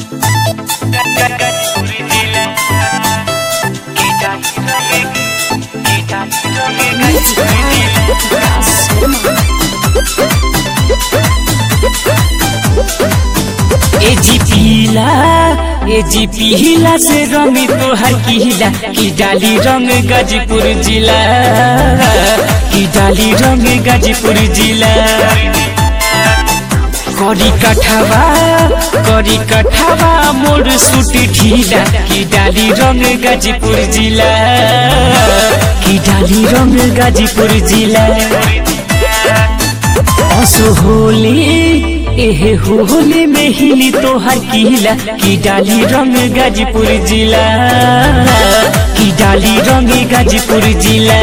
ए जी पीला ए जी पीला से रंगी तोहर किला की डाली रंग गाजीपुर जिला की डाली रंग गाजीपुर जिला करी कठावा करी कठावा मोर सूट ढीला की डाली रंग गाजीपुर जिला की डाली रंग गाजीपुर जिला असो होली एहे होली में हिली तोहर किला की डाली रंग गाजीपुर जिला की डाली रंग गाजीपुर जिला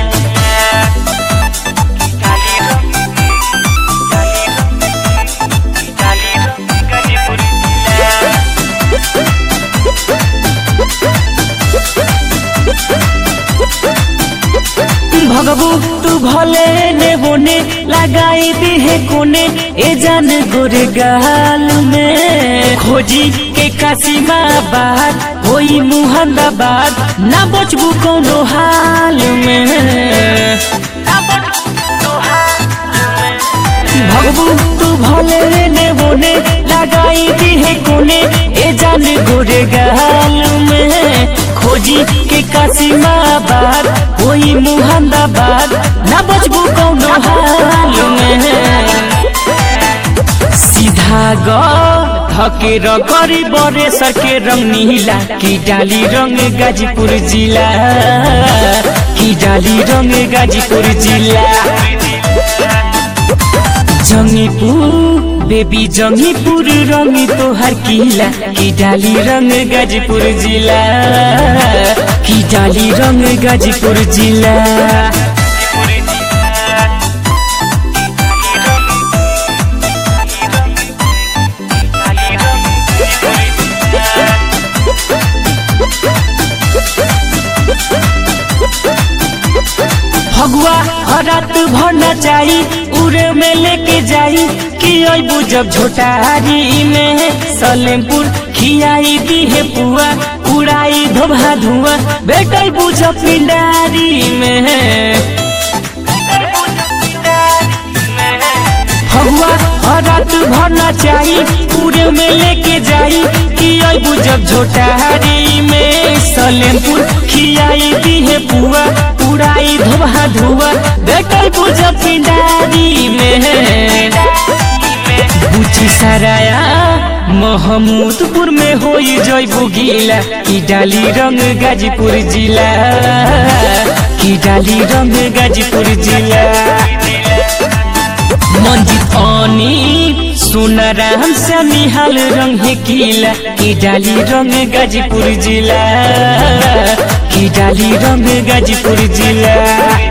भगबू तू भले ने बोने लगाई दी है कोने ए जान गोरे गाल में खोजी के कासीमा बात होई मुहंदाबाद ना बचबू कोनो हाल में भगबू तू भले ने बोने लगाई दी है कोने ए जान गोरे गाल में खोजी के कासीमा बात होई मुहंदाबाद ना बचबू कौनो हाल में सीधा ग धके रगरी बरे सके रंग नीला की डाली रंग गाजीपुर जिला की डाली रंग गाजीपुर जिला जंगीपुर बेबी जंगीपुर रंग तोहर किला की डाली रंग गाजीपुर जिला की डाली रंग गाजीपुर जिला फगुआ हरात भरना चाही उरे में लेके जाई कि अबू जब झोटारी में सलेमपुर खियाई दी है पुआ उड़ाई धोभा धुआ बेटल बुझ पिंडारी में फगुआ हरात भरना चाही पूरे में लेके जाई कि अबू जब झोटारी में सलेमपुर खियाई दी है पुआ उड़ाई धोभा धुआ बेटल बुझ पिंडारी में बुची सराया महमूदपुर में होई जयबू गीला की डाली रंग गाजीपुर जिला की डाली रंग गाजीपुर जिला मंजित अनी सोना राम से निहाल रंग है किला की डाली रंग गाजीपुर जिला की डाली रंग गाजीपुर जिला